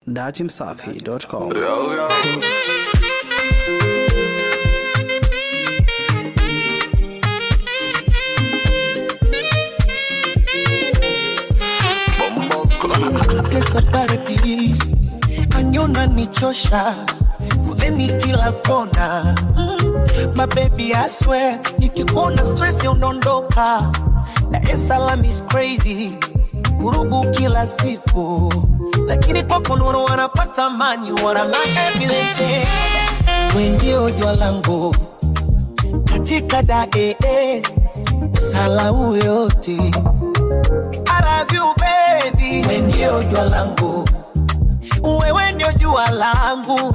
datimsafi.com. Yo, yo. Bombo Kesapare please, anyona nichosha foleni kila kona mm. My baby I swear, nikikuona stress unaondoka. Dar es Salaam is crazy, vurugu kila siku, lakini kwako nuru wanapata mani, wana my everything. We ndio jua langu katika dae salau yote I love you baby, wewe ndio jua langu, wewe ndio jua langu.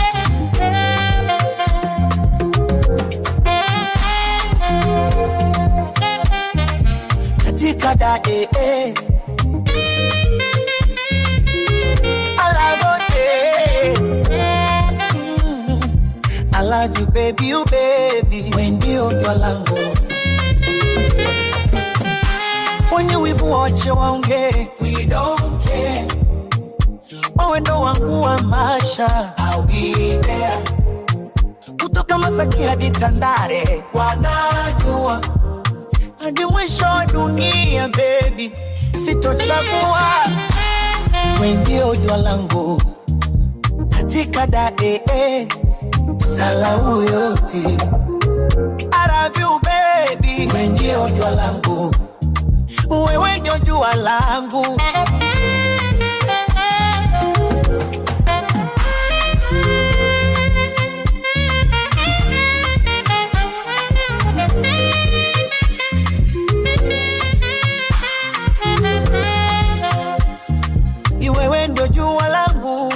Katika dae I love you, Mm. I love you baby, you baby, wewe ndio jua langu wenye wivu wache waongee, we don't care. Wewe ndo wangu wa maisha, I'll be there. Kutoka Masaki hadi Tandale, wanajua hadi mwisho wa dunia, baby, sitochagua. Wewe ndio jua langu katika dae salau yote. I love you baby, wewe ndio jua langu wewe ndio jua langu. Ni wewe ndio jua langu.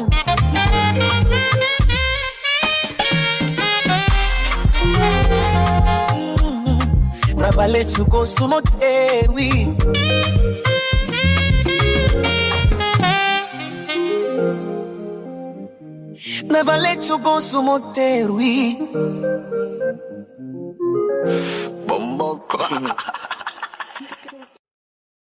Mm. Never let you go, Sumotewi. Never let you go, Sumotewi. Bombo